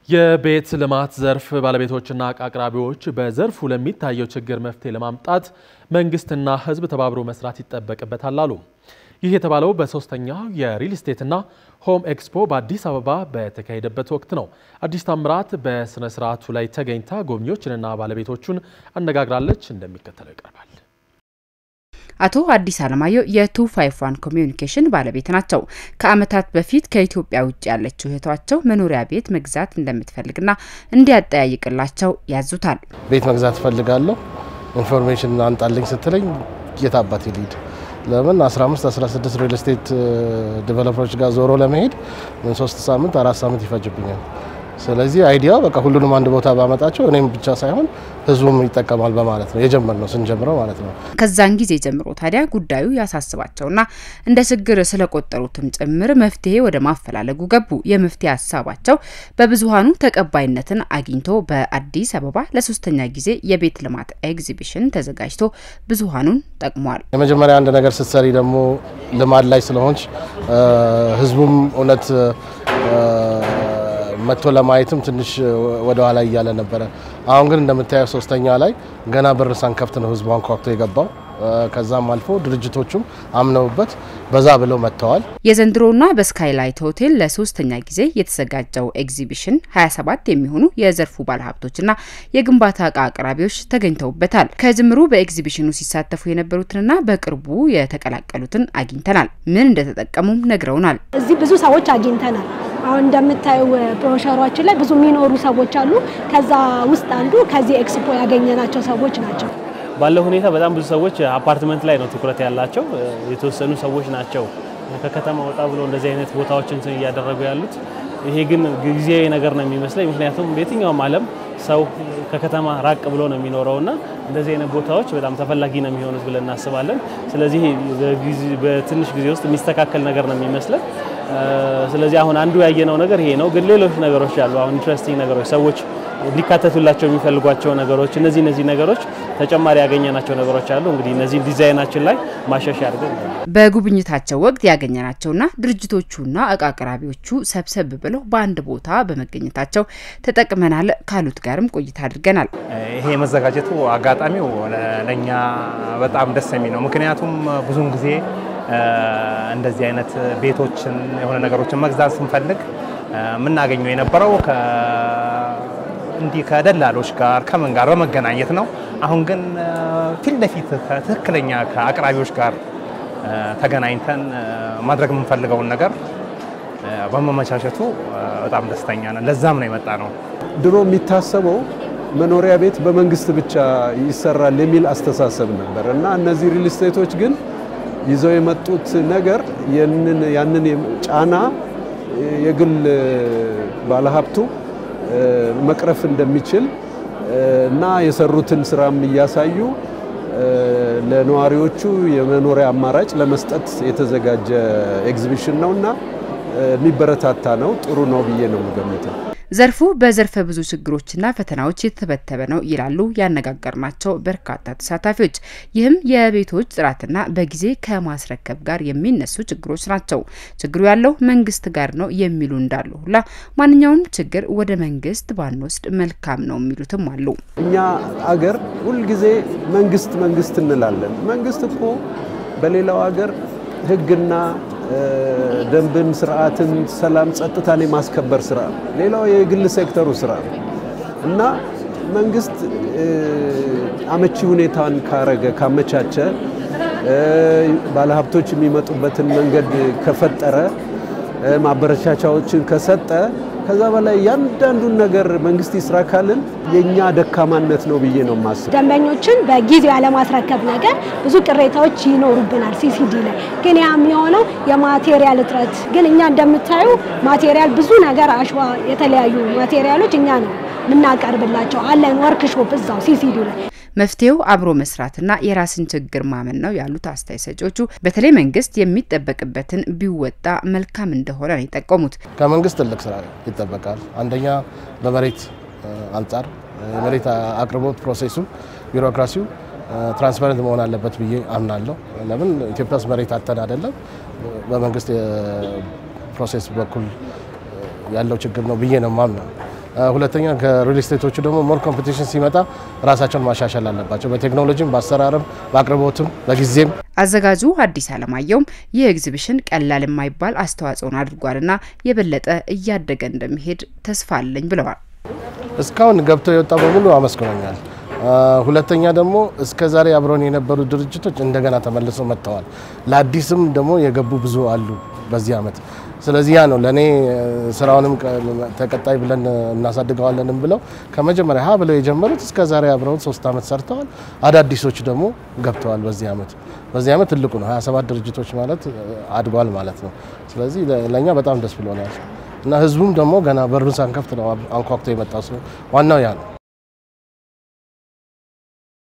የቤት ልማት ዘርፍ ባለቤቶችና አቅራቢዎች በዘርፉ ለሚታየው ችግር መፍትሄ ለማምጣት መንግስትና ሕዝብ ተባብሮ መስራት ይጠበቅበታል አሉ። ይህ የተባለው በሶስተኛው የሪል ስቴትና ሆም ኤክስፖ በአዲስ አበባ በተካሄደበት ወቅት ነው። አዲስ ታምራት በስነ ስርዓቱ ላይ ተገኝታ ጎብኚዎችንና ባለቤቶቹን አነጋግራለች። እንደሚከተለው ይቀርባል። አቶ አዲስ አለማየሁ የቱ ፋይቭ ዋን ኮሚዩኒኬሽን ባለቤት ናቸው። ከዓመታት በፊት ከኢትዮጵያ ውጭ ያለችው እህቷቸው መኖሪያ ቤት መግዛት እንደምትፈልግና እንዲያጠያይቅላቸው ያዙታል። ቤት መግዛት እፈልጋለሁ ኢንፎርሜሽን አንጣልኝ ስትለኝ የት አባቴ ልሂድ? ለምን 15 16 ሪል ስቴት ዴቨሎፐሮች ጋር ዞሮ ለመሄድ ምን ሶስት ሳምንት አራት ሳምንት ይፈጅብኛል። ስለዚህ አይዲያው በቃ ሁሉንም አንድ ቦታ ባመጣቸው እኔም ብቻ ሳይሆን ህዝቡም ይጠቀማል በማለት ነው የጀመርነው ስንጀምረው ማለት ነው። ከዛን ጊዜ ጀምሮ ታዲያ ጉዳዩ ያሳስባቸውና እንደ ችግር ስለቆጠሩትም ጭምር መፍትሄ ወደ ማፈላለጉ ገቡ። የመፍትሄ ሀሳባቸው በብዙሀኑ ተቀባይነትን አግኝቶ በአዲስ አበባ ለሶስተኛ ጊዜ የቤት ልማት ኤግዚቢሽን ተዘጋጅቶ ብዙሀኑን ጠቅሟል። የመጀመሪያ አንድ ነገር ስትሰሪ ደግሞ ልማድ ላይ ስለሆንች ህዝቡም እውነት መጥቶ ለማየትም ትንሽ ወደ ኋላ እያለ ነበረ። አሁን ግን እንደምታየው ሶስተኛ ላይ ገና በር ሳንከፍት ነው ህዝቡ አንኳኩቶ የገባው። ከዛም አልፎ ድርጅቶቹም አምነውበት በዛ ብለው መጥተዋል። የዘንድሮና በስካይላይት ሆቴል ለሶስተኛ ጊዜ የተዘጋጀው ኤግዚቢሽን 27 የሚሆኑ የዘርፉ ባለሀብቶችና የግንባታ እቃ አቅራቢዎች ተገኝተውበታል። ከጅምሩ በኤግዚቢሽኑ ሲሳተፉ የነበሩትንና በቅርቡ የተቀላቀሉትን አግኝተናል። ምን እንደተጠቀሙም ነግረውናል። እዚህ ብዙ ሰዎች አግኝተናል። አሁን እንደምታዩ ፕሮሸሯችን ላይ ብዙ የሚኖሩ ሰዎች አሉ። ከዛ ውስጥ አንዱ ከዚህ ኤክስፖ ያገኘናቸው ሰዎች ናቸው። ባለው ሁኔታ በጣም ብዙ ሰዎች አፓርትመንት ላይ ነው ትኩረት ያላቸው። የተወሰኑ ሰዎች ናቸው ከከተማ ወጣ ብሎ እንደዚህ አይነት ቦታዎችን እያደረጉ ያሉት። ይሄ ግን ጊዜያዊ ነገር ነው የሚመስለኝ። ምክንያቱም በየትኛውም ዓለም ሰው ከከተማ ራቅ ብሎ ነው የሚኖረውና እንደዚህ አይነት ቦታዎች በጣም ተፈላጊ ነው የሚሆኑት ብለን እናስባለን። ስለዚህ በትንሽ ጊዜ ውስጥ የሚስተካከል ነገር ነው የሚመስለን። ስለዚህ አሁን አንዱ ያየነው ነገር ይሄ ነው። ግን ሌሎች ነገሮች አሉ። አሁን ኢንትረስቲንግ ነገሮች ሰዎች ሊካተቱላቸው የሚፈልጓቸው ነገሮች እነዚህ እነዚህ ነገሮች ተጨማሪ ያገኘናቸው ነገሮች አሉ። እንግዲህ እነዚህ ዲዛይናችን ላይ ማሻሻያ አድርገን በጉብኝታቸው ወቅት ያገኘናቸውና ድርጅቶቹና እቃ አቅራቢዎቹ ሰብሰብ ብለው በአንድ ቦታ በመገኘታቸው ተጠቅመናል ካሉት ጋርም ቆይታ አድርገናል። ይሄ መዘጋጀቱ አጋጣሚው ለእኛ በጣም ደስ የሚል ነው። ምክንያቱም ብዙውን ጊዜ እንደዚህ አይነት ቤቶችን የሆነ ነገሮችን መግዛት ስንፈልግ የምናገኘው የነበረው እንዲህ ከደላሎች ጋር ከምን ጋር በመገናኘት ነው። አሁን ግን ፊት ለፊት ከትክክለኛ ከአቅራቢዎች ጋር ተገናኝተን ማድረግ የምንፈልገውን ነገር በመመቻቸቱ በጣም ደስተኛ ነን። ለዛም ነው የመጣ ነው። ድሮ የሚታሰበው መኖሪያ ቤት በመንግስት ብቻ ይሰራል የሚል አስተሳሰብ ነበር እና እነዚህ ሪል ስቴቶች ግን ይዘው የመጡት ነገር ያንን ጫና የግል ባለሀብቱ መቅረፍ እንደሚችል እና የሰሩትን ስራም እያሳዩ ለነዋሪዎቹ የመኖሪያ አማራጭ ለመስጠት የተዘጋጀ ኤግዚቢሽን ነው እና የሚበረታታ ነው። ጥሩ ነው ብዬ ነው የምገምተው። ዘርፉ በዘርፈ ብዙ ችግሮችና ፈተናዎች የተተበተበ ነው ይላሉ ያነጋገርናቸው በርካታ ተሳታፊዎች። ይህም የቤቶች ጥራትና በጊዜ ከማስረከብ ጋር የሚነሱ ችግሮች ናቸው። ችግሩ ያለው መንግስት ጋር ነው የሚሉ እንዳሉ ሁላ ማንኛውም ችግር ወደ መንግስት ባንወስድ መልካም ነው የሚሉትም አሉ። እኛ አገር ሁልጊዜ መንግስት መንግስት እንላለን። መንግስት እኮ በሌላው ሀገር ህግና ደንብን፣ ስርዓትን፣ ሰላም፣ ጸጥታን የማስከበር ስራ ነው። ሌላው የግል ሴክተሩ ስራ ነው እና መንግስት አመቺ ሁኔታን ካረገ ካመቻቸ፣ ባለሀብቶች የሚመጡበትን መንገድ ከፈጠረ፣ ማበረቻቻዎችን ከሰጠ ከዛ በላይ እያንዳንዱን ነገር መንግስት ይስራ ካልን የእኛ ደካማነት ነው ብዬ ነው የማስበው። ደንበኞችን በጊዜው ያለማስረከብ ነገር ብዙ ቅሬታዎች ይኖሩብናል። ሲሲዲ ላይ ግን ያ የሚሆነው የማቴሪያል እጥረት ግን እኛ እንደምታዩ ማቴሪያል ብዙ ነገር አሸዋ፣ የተለያዩ ማቴሪያሎች እኛ ነው የምናቀርብላቸው አለን ወርክሾፕ እዛው ሲሲዲ ላይ መፍትሄው አብሮ መስራትና የራስን ችግር ማመን ነው ያሉት አስተያየት ሰጪዎቹ በተለይ መንግስት የሚጠበቅበትን ቢወጣ መልካም እንደሆነ ነው የጠቆሙት። ከመንግስት ትልቅ ስራ ይጠበቃል። አንደኛ በመሬት አንጻር የመሬት አቅርቦት ፕሮሴሱ፣ ቢሮክራሲው ትራንስፓረንት መሆን አለበት ብዬ አምናለሁ። ለምን ኢትዮጵያ ውስጥ መሬት አተን አይደለም በመንግስት ፕሮሴስ በኩል ያለው ችግር ነው ብዬ ነው ማምነው። ሁለተኛ ከሪል ስቴቶቹ ደግሞ ሞር ኮምፒቲሽን ሲመጣ ራሳቸውን ማሻሻል አለባቸው፣ በቴክኖሎጂም፣ በአሰራርም፣ በአቅርቦትም፣ በጊዜም። አዘጋጁ አዲስ አለማየሁም ይህ ኤግዚቢሽን ቀላል የማይባል አስተዋጽኦን አድርጓልና የበለጠ እያደገ እንደሚሄድ ተስፋ አለኝ ብለዋል። እስካሁን ገብተው የወጣ በሙሉ አመስግኖኛል። ሁለተኛ ደግሞ እስከ ዛሬ አብረውን የነበሩ ድርጅቶች እንደገና ተመልሰው መጥተዋል። ለአዲስም ደግሞ የገቡ ብዙ አሉ በዚህ አመት። ስለዚህ ያ ነው ለእኔ ስራውንም ተቀጣይ ብለን እናሳድገዋለንም ብለው ከመጀመሪያ ሀ ብለው የጀመሩት እስከ ዛሬ አብረውን ሶስት አመት ሰርተዋል። አዳዲሶች ደግሞ ገብተዋል በዚህ አመት። በዚህ አመት ትልቁ ነው 27 ድርጅቶች ማለት አድጓል ማለት ነው። ስለዚህ ለእኛ በጣም ደስ ብሎናል እና ህዝቡም ደግሞ ገና በሩን ሳንከፍት ነው አንኳኩቶ የመጣ ሰው ዋናው ያ ነው።